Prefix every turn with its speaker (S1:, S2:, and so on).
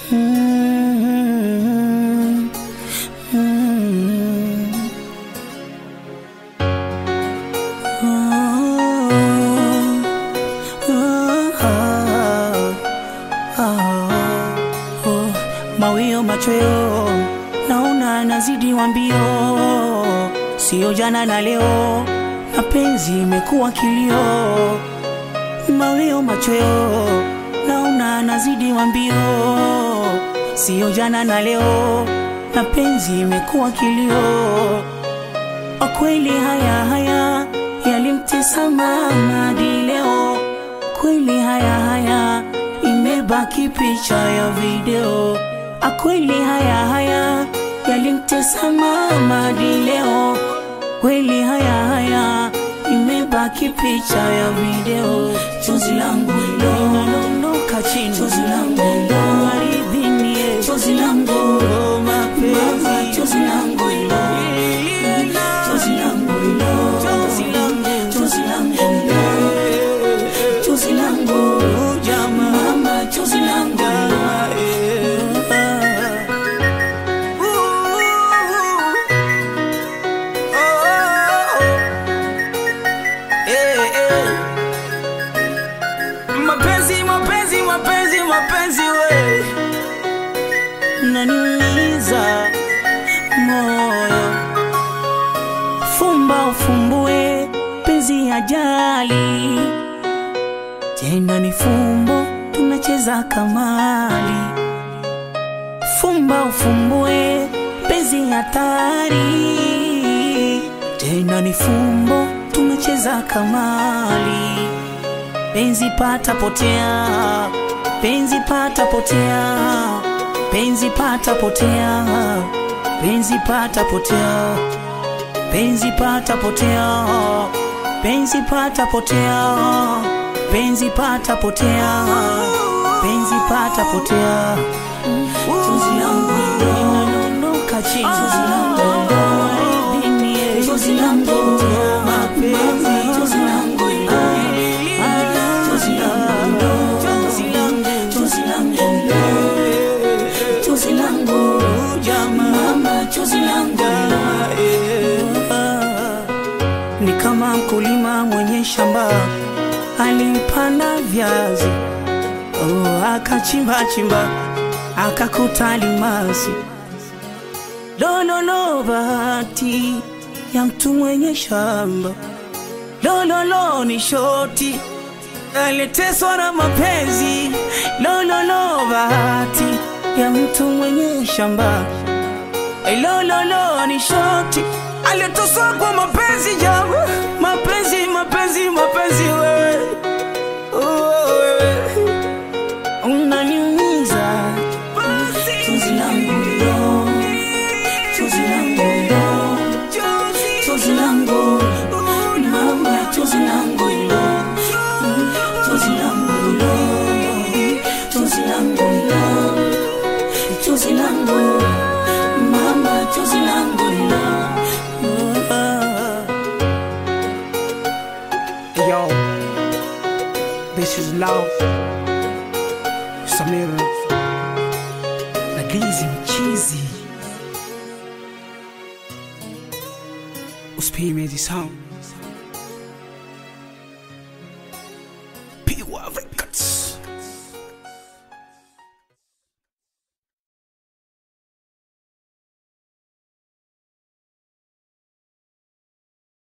S1: Mm, mm. Mawio machweo naona nazidi wa mbio, sio jana na leo, mapenzi imekuwa kilio. Mawio machweo naona nazidi wa mbio, sio jana na leo, mapenzi imekuwa kilio. Kweli haya haya yalimtesa mama hadi leo, kweli haya haya imebaki picha ya video. Akweli haya haya yalimtesa mama hadi leo, kweli haya haya imebaki picha ya video. Chozi langu hilo linadondoka chini, chozi langu hilo ardhini, chozi langu hilo mapenzi, chozi langu hilo chozi langu hilo, chozi langu, chozi langu hilo, chozi langu jamaa, mama, chozi langu Mapenzi, mapenzi, mapenzi, mapenzi we naniuliza moyo fumba ufumbue penzi ajali tena ni fumbo tunacheza kamali fumba ufumbue penzi hatari tena ni fumbo tunacheza kamali penzi pata potea penzi pata potea penzi pata potea penzi pata potea penzi pata potea penzi pata potea penzi pata potea penzi pata potea chozi langu linadondoka chini chozi langu ardhini chozi langu mapenzi chozi langu chozi langu chozi langu chozi langu chozi langu jamaa chozi langu ni kama mkulima mwenye shamba alipanda viazi oh, akachimba chimba akakuta almasi lololo bahati ya mtu mwenye shamba lololo ni shoti aliteswa na mapenzi lololo bahati ya mtu mwenye shamba lololo ni shoti aliteswa kwa mapenzi jamu mapenzi mapenzi mapenzi wewe Oh, wewe unaniumiza chozi langu hilo chozi langu hilo chozi langu mama chozi langu hilo chozi langu hilo chozi langu hilo chozi langu mama chozi langu hilo
S2: Yo, this is love. Samira na Glizi mchizi. Usipime hizi sound.